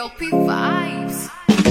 LP vibes.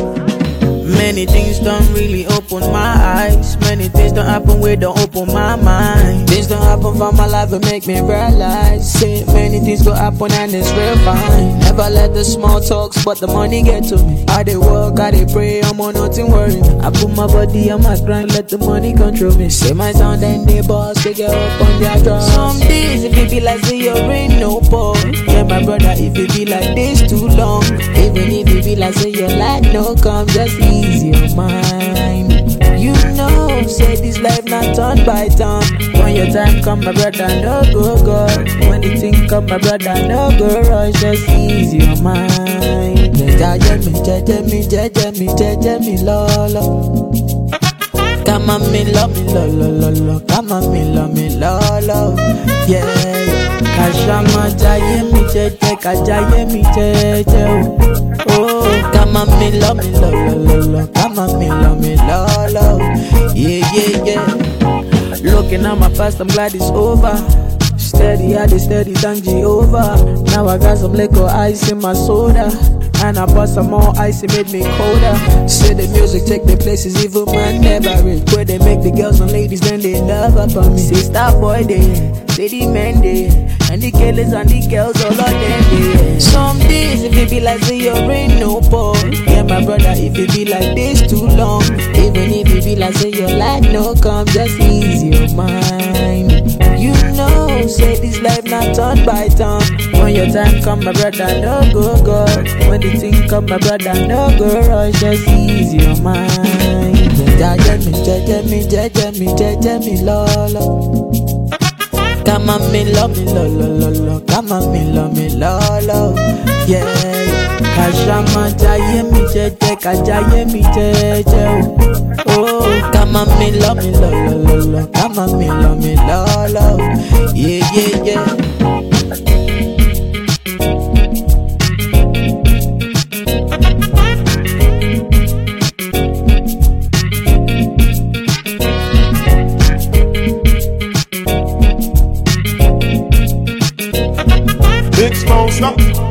Many things don't really open my eyes. Many things don't happen where don't open my mind. Things don't happen for my life and make me realize. Say many things go happen and it's real fine. Never let the small talks, but the money get to me. I dey work, I dey pray, I'm on nothing worry me. I put my body on my grind, let the money control me. Say my sound and they boss, they get up on their drums. Some days if it be like say you ain't no pause. Yeah, my brother, if it be like this too long. Even if it be like say your light no come, just ease your mind. You know, say this life not turn by turn. When your time come, my brother, no go go. When the thing come, my brother, no go rush. Just ease your mind. Jaja me, jaja me, jaja me, jaja me, lolo. Come on, me love me, lo, lo, lo, lo. Come on, me love me, lo, lo. Yeah, yeah. Kashama jaye mi jeje, kajaye mi jeje. Oh, oh. come on, me love me, lo, lo, lo, lo. Come on, me love me, lo, lo. Yeah, yeah, yeah. Looking at my past, I'm glad it's over. Steady, I dey steady, thank Jehovah. Now I got some liquor ice in my soda. And I bought some more ice, it made me colder. Say the music take the places even man never reach. Where they make the girls and ladies, then they love up on me. Say star boy they, say the men they, and the killers and the girls all of them they. Some days if it be like say your rain no pause. Yeah, my brother, if it be like this too long. Even if it be like say your light no come, just ease your mind. You know, say this life not turn by turn. When your time come, my brother, no go go. When the thing come, my brother, no go rush. Just ease your mind. Jaja me, jaja me, jaja me, jaja me, lolo. Come on, me love me, lo, lo, lo, lo. Come on, me love me, lo, lo. Yeah, yeah. Kashama jaye mi jeje, kajaye mi jeje. Oh, oh. come on, me love me, lo, lo, lo, lo. Come on, me love me, lo, lo. Yeah, yeah, yeah. Big Smoke, stop.